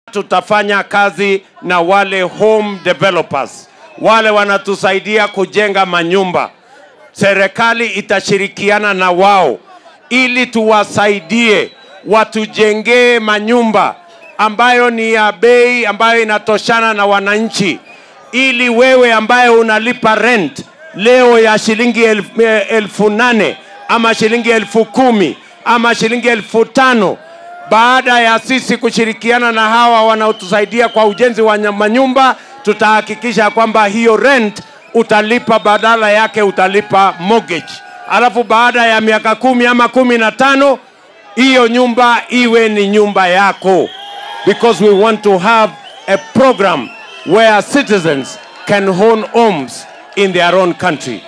tutafanya kazi na wale home developers, wale wanatusaidia kujenga manyumba. Serikali itashirikiana na wao ili tuwasaidie watujengee manyumba ambayo ni ya bei ambayo inatoshana na wananchi, ili wewe ambaye unalipa rent leo ya shilingi elfu, elfu nane ama shilingi elfu kumi ama shilingi elfu tano baada ya sisi kushirikiana na hawa wanaotusaidia kwa ujenzi wa nya- manyumba, tutahakikisha kwamba hiyo rent utalipa, badala yake utalipa mortgage, alafu baada ya miaka kumi ama kumi na tano hiyo nyumba iwe ni nyumba yako, because we want to have a program where citizens can own homes in their own country.